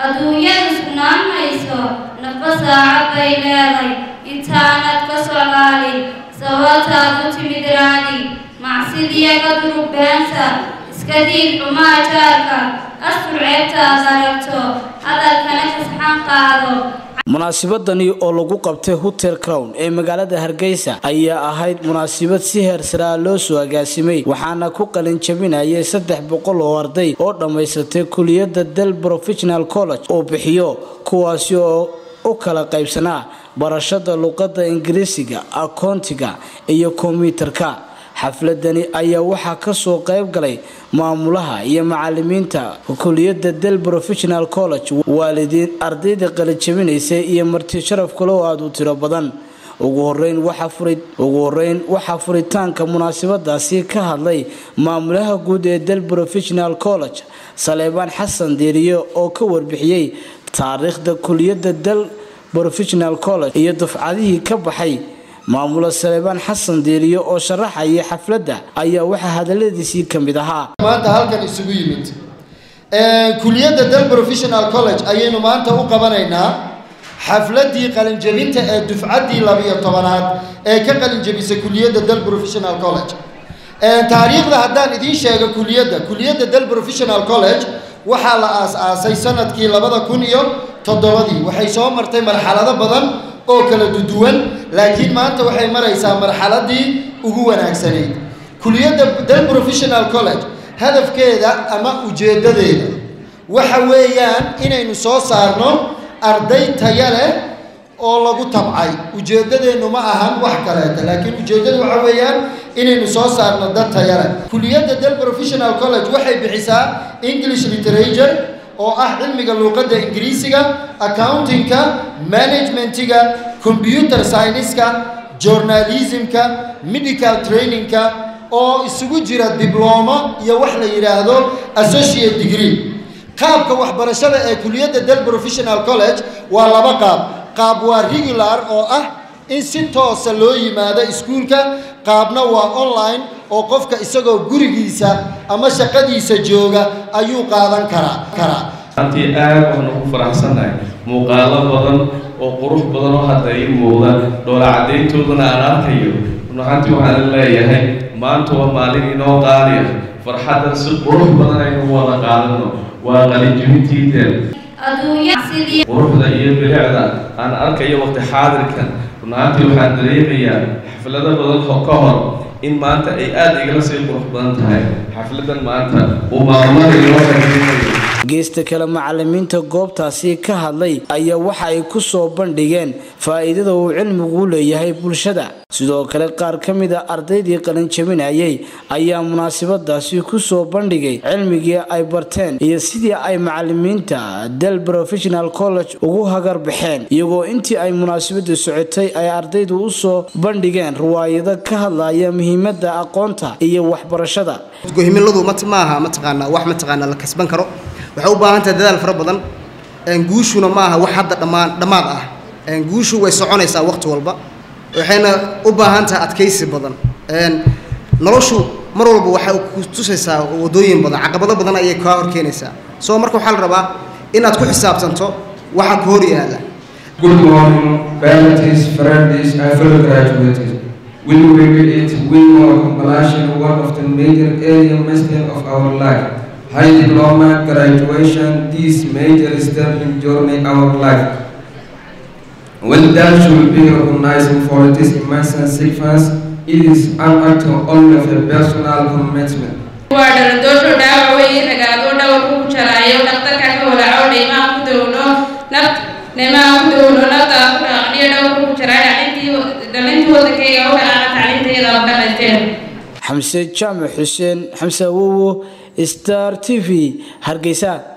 adduunyadu sugnaan mayso nafba saacad bay leeday intaanad ka socdaalin sababtaad u timid raadi macsidiya ka durug beenta iska diid xumaa jaarka astur ceebtaad aragto hadalkana kasxan qaado munaasibadani oo lagu qabtay hotel crown ee magaalada hargeysa ayaa ahayd munaasibad si heersaraa loo soo agaasimay waxaana ku qalin jabinayay saddex boqol oo arday oo dhammaysatay kuliyadda del professional college oo bixiyo kuwaasi oo u kala qaybsanaa barashada luqadda ingiriisiga akoontiga iyo kombyuutarka xafladani ayaa waxaa kasoo qayb galay maamulaha iyo macalimiinta kuliyadda del professional college waalidiin ardayda qalijabinaysay iyo marti sharaf kale oo aada u tiro badan ugu horeyn ugu horeyn waxaa furitaanka munaasabadaasi ka hadlay maamulaha guud ee del professional college saleebaan xasan diiriye oo ka warbixiyey taariikhda kuliyadda del professional college iyo dufcadihii ka baxay maamula saleebaan xasan diiriye oo sharaxaya xafladda ayaa waxaa hadaladiisii ka mid ahaa maanta halkan isugu yimid kuliyadda del professional college ayaynu maanta u qabanaynaa xafladii qalinjabinta ee dufcaddii labiyo tobanaad ee ka qalinjabisay kuliyadda del professional college taariikhda haddaan idiin sheego kuliyadda kuliyadda del professional college waxaa la aas-aasay sanadkii labada kun iyo toddobadii waxay soo martay marxalado badan oo kala duduwan laakiin maanta waxay maraysaa marxaladii ugu wanaagsanayd kuliyadda del professional college hadafkeeda ama ujeeddadeeda waxa weeyaan inaynu soo saarno arday taya leh oo lagu tabcay ujeeddadeennu ma ahan wax kaleeta laakiin ujeeddadu waxa weeyaan inaynu soo saarno dad taya leh kuliyadda del professional college waxay bixisaa english literature oo ah cilmiga luuqadda ingiriisiga accountingka managementiga computer scienceska journalismka medical trainingka oo isugu jira diblomo iyo wax la yidhaahdo associate degree qaabka waxbarashada ee kuliyadda del professional college waa laba qaab qaab waa regular oo ah in si toosa loo yimaado iskuulka qaabna waa online oo qofka isagoo gurigiisa ama shaqadiisa jooga ayuu qaadan karaa karaa antii aad waxaan ugu faraxsannahay muuqaalo badan oo qurux badan oo hadda ii muuqda dhoola caddayntoodana aan arkayo runaxantii waxaan leeyahay maanta waa maalin inoo qaali ah farxaddan si qurux badan aynu wada qaadano waa qalinjibintiideen quruxda iyo bilicda aan arkayo waqti xaadirkan runaantii waxaan dareemayaa xaflado badan ka hor in maanta ay aada igala sii qurux badan tahay xafladan maanta uu maamulada inoo qaybinayo geesta kale macalimiinta goobtaasi ka hadlay ayaa waxa ay ku soo bandhigeen faa'iidada uu cilmigu u leeyahay bulshada sidoo kale qaar ka mid a ardaydii qalinjabinayay ayaa munaasabadaasi ku soo bandhigay cilmigii ay barteen iyo sidii ay macalimiinta del professional college ugu hagar baxeen iyagoo intii ay munaasabadu socotay ay ardaydu u soo bandhigeen riwaayado ka hadlaya muhiimada aqoonta iyo waxbarashada himiladu maaha mataqaanaa wax mataqaanaa la kasban karo waxay u baahan tahay dadaal fara badan guushuna maaha wax hadda dhammaan dhammaad ah guushu way soconaysaa waqti walba waxayna u baahan tahay adkaysi badan noloshu mar walba waxay ku tusaysaa wadooyin badan caqabado badan ayay kaa hor keenaysaa soo marka waxaa la rabaa inaad ku xisaabtanto waxa ku hor yaala Good morning, parents, friends, and fellow graduates. We will it win our compilation one of the major area milestones of our life. High diploma graduation, this major step in journey our life. Well, that should be recognized for this immense significance. It is an act only of a personal commitment. waa dhalandoosho dhaawac weeye ragaado dhawarku ku jaraayo dhaqtarka ka walaaco dhaymaha ku dawlo naft dhaymaha ku dawlo naftaa ku dhaaqniyo dhawarku ku jaraa dhalintii wadankayga u dhaqaaqa tacliintayada la dhaqaysteen xamse jaamac xuseen xamse awowo star t v hargeysa